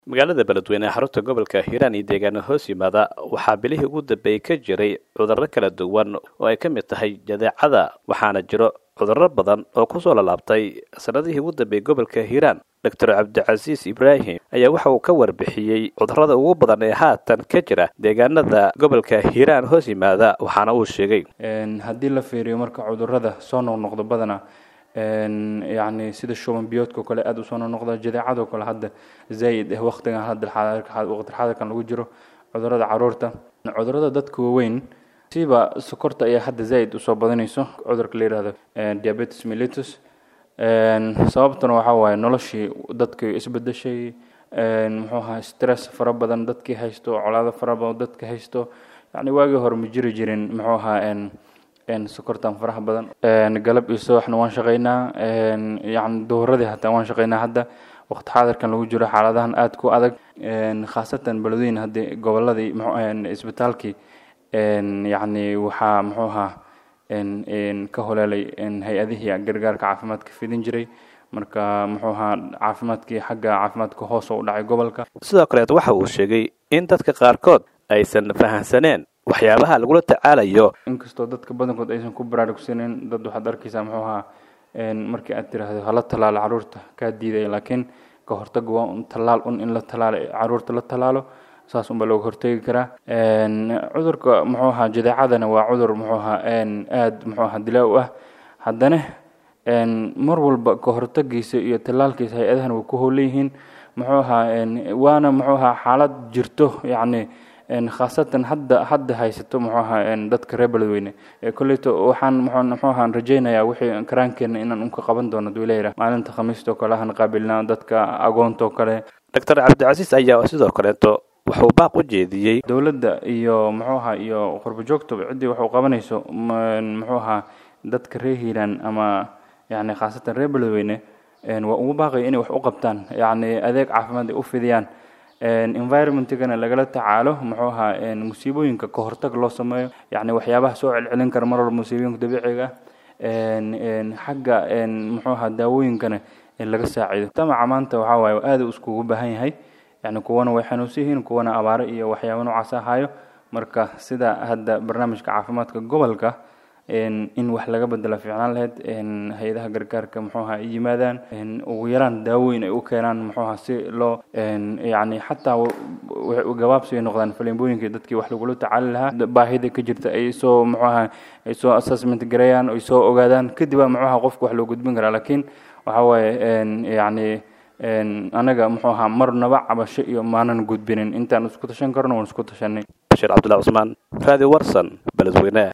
magaalada beledweyne ee xarunta gobolka hiiraan iyo deegaano hoos yimaada waxaa bilihii ugu dambeeyey ka jiray cudurro kala duwan oo ay ka mid tahay jadeecada waxaana jiro cudurro badan oo kusoo lalaabtay sanadihii ugu dambeeyey gobolka hiiraan doctor cabdicasiis ibraahim ayaa waxa uu ka warbixiyey cudurrada ugu badan ee haatan ka jira deegaanada gobolka hiiraan hoos yimaada waxaana uu sheegay haddii la fiiriyo marka cudurrada soo noqnoqdo badana yacni sida shuban biyoodka o kale aada usoo noqnoqda jadeecadoo kale hadda zaa'id ah waqtigan hadda waqti xadarkan lagu jiro cudurrada caruurta cudurrada dadka waaweyn siba sokorta ayaa hadda zaa'id usoo badanayso cudurka la yihahdo diabetes mellitus sababtuna waxaa waaye noloshii dadkii isbedeshay muxuu ahaa stress fara badan dadkii haysto colaado fara badan dadka haysto yacni waagii hore ma jiri jirin muxuu ahaa sokortan faraha badan galab iyo subaxna waan shaqeynaa yani dowradii hataa waan shaqeynaa hadda waqti xaadirkan lagu jiro xaaladahan aada ku adag khaasatan beledweyne haddii goboladii isbitaalkii yacni waxaa muxuu ahaa ka holeelay hay-adihii gargaarka caafimaadka fidin jiray marka muxuu ahaa caafimaadkii xagga caafimaadka hoos oo u dhacay gobolka sidoo kaleet waxa uu sheegay in dadka qaarkood aysan fahamsaneen waxyaabaha lagula tacaalayo inkastoo dadka badankood aysan ku baraarugsaneyn dad waxaad arkaysaa muxuu ahaa markii aad tiraahdo hala tallaalo caruurta kaa diidaya laakiin ka hortaga waa un tallaal un in la tallaalo caruurta la tallaalo saas unbaa looga hortegi karaa cudurka muxuu ahaa jadeecadana waa cudur muxuu ahaa aada muxuu ahaa dilaa u ah haddana mar walba ka hortagiisa iyo tallaalkiisa hay-adahan way ku howleyihiin muxuu ahaa waana muxuu ahaa xaalad jirto yacni khaasatan hadda hadda haysato muxuu ahaa dadka reer beledweyne kolleyto waxaan muxuu ahaan rajaynayaa wixii karaankeena inaan unka qaban doono duuleyra maalinta khamiistoo kale ahan qaabilnaa dadka agoontoo kale doctor cabdicasiis ayaa sidoo kaleeto wuxuu baaq u jeediyey dowladda iyo muxuu ahaa iyo qurbo joogtaba ciddii waxu qabanayso muxuu ahaa dadka reer hiiraan ama yacni khaasatan reer beledweyne waa ugu baaqaya inay wax u qabtaan yacni adeeg caafimaad ay u fidiyaan environmentigana lagala tacaalo muxuu ahaa musiibooyinka ka hortag loo sameeyo yacni waxyaabaha soo celcelin kara mar walba musiibooyinka dabiiciga xagga muxuu ahaa daawooyinkana laga saacido tamaca maanta waxaa waaye aada iskugu baahan yahay yacni kuwana way xanuunsan yihiin kuwana abaaro iyo waxyaaba noocaas ahayo marka sida hadda barnaamijka caafimaadka gobolka in wax laga bedela fiicnaan lahayd hay-adaha gargaarka muxuu ahaa ay yimaadaan ugu yaraan daawooyin ay u keenaan muxuu ahaa si loo yacni xataa gabaabsi ay noqdaan faleembooyinka dadkii wax lagula tacaali lahaa baahida ka jirta ay soo muxuu ahaa ay soo assessment gareeyaan ay soo ogaadaan kadib muxuu ahaa qofka wax loo gudbin karaa laakiin waxaa waaye yacni anaga muxuu ahaa marnaba cabasho iyo maanan gudbinin intaan isku tashan karno waan isku tashanay bashiir cabdullahi cusmaan raadi warsan beledweyne